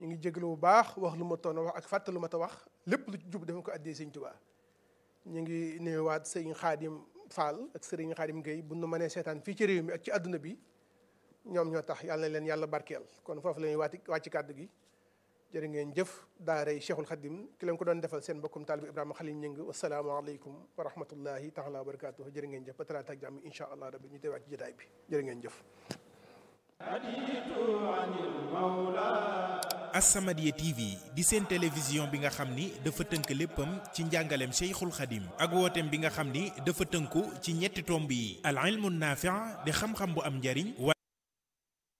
ñu ngi jégalu bu baax wax lu ma toon wax ak fàtte lu ma ta wax lépp lu ci jub dafa ko addee sëñ Tuubaa ñu ngi nuyuwaat sëñ Xaadim Fall ak sëriñ Xaadim Gueye bu nu mënee seetaan fii ci réew mi ak ci àdduna bi ñoom ñoo tax yàlla na leen yàlla barkeel kon foofu la ñuy waati wàcc kàddu gi jërë ngeen jëf daaray Cheikhul Khadim ki leen ko doon defal seen mbokkum taalibu Ibrahima Khalil Ñëng wasalaamaaleykum wa rahmatullahi taala wa barakatuh jërë ngeen jëf ba talaata ak jàmm insha allah rabbi ñu teewaat ci jotaay bi jërë ngeen jëf As-Samadiyya TV di seen télévision bi nga xam ni dafa tënk léppam ci njàngaleem Cheikhul Khadim ak wooteem bi nga xam ni dafa tënku ci ñetti tomb yi al ilmu naafi' di xam-xam bu am njariñ